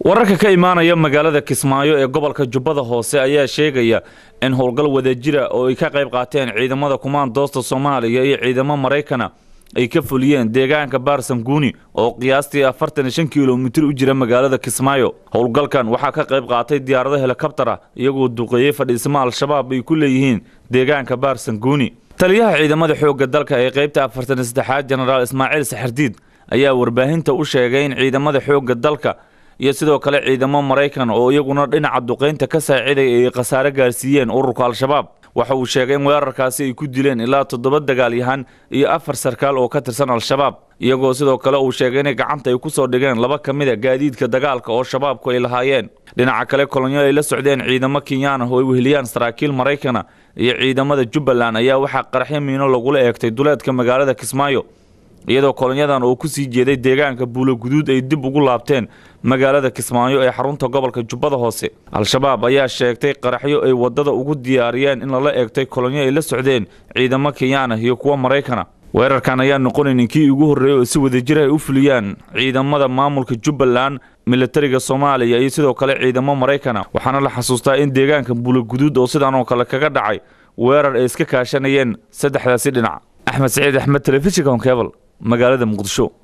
wararka ka imaanaya magaalada kismaayo ee gobolka jubbada hoose ayaa sheegaya in howlgal wadajira oo ay ka qayb qaateen ciidamada kumaandoosta soomaaliya iyo ciidamo maraykana ay ka fuliyeen deegaanka baarsanguuni oo qiyaastii afartan iyo shan kilomitir u jira magaalada kismaayo howlgalkan waxaa ka qayb qaatay diyaarado helikabtara iyagoo duqeeyey fadhiismo al-shabaab ay ku leeyihiin deegaanka baarsanguuni taliyaha ciidamada xoogga dalka ee qaybta afartan iyo saddexaad jenaraal ismaaciil saxardiid ayaa warbaahinta u sheegay in ciidamada xoogga dalka iyo sidoo kale ciidamo maraykan oo iyaguna dhinaca duqaynta ka saaciday ay khasaare gaarsiiyeen ururka al-shabaab waxa uu sheegay in weerarkaasi ay ku dileen ilaa toddoba dagaalyahan iyo afar sarkaal oo ka tirsan al-shabaab iyagoo sidoo kale uu sheegay inay gacanta ay ku soo dhigeen laba ka mid a gaadiidka dagaalka oo shabaabku ay lahaayeen dhinaca kale kolonyo ay la socdeen ciidamo kenyaan ah oo ay weheliyaan saraakiil maraykana iyo ciidamada jubbaland ayaa waxaa qaraxyo miino lagula eegtay duleedka magaalada kismaayo iyadoo kolonyadan oo ku sii jeeday deegaanka buulo guduud ay dib ugu laabteen magaalada kismaayo ee xarunta gobolka jubbada hoose al-shabaab ayaa sheegtay qaraxyo ay waddada ugu diyaariyeen in lala eegtay kolonyo ay la socdeen ciidamo kenyaan ah iyo kuwa maraykana weerarkan ayaa noqonaynin kii ugu horreeyey oo si wadajir ay u fuliyaan ciidamada maamulka jubbaland militariga soomaaliya iyo sidoo kale ciidamo maraykana waxaana la xasuustaa in deegaanka buulo guduud oo sidaan oo kale kaga dhacay weerar ay iska kaashanayeen saddexdaasi dhinac axmed saciid axmed telefishinka honkebal magaalada muqdisho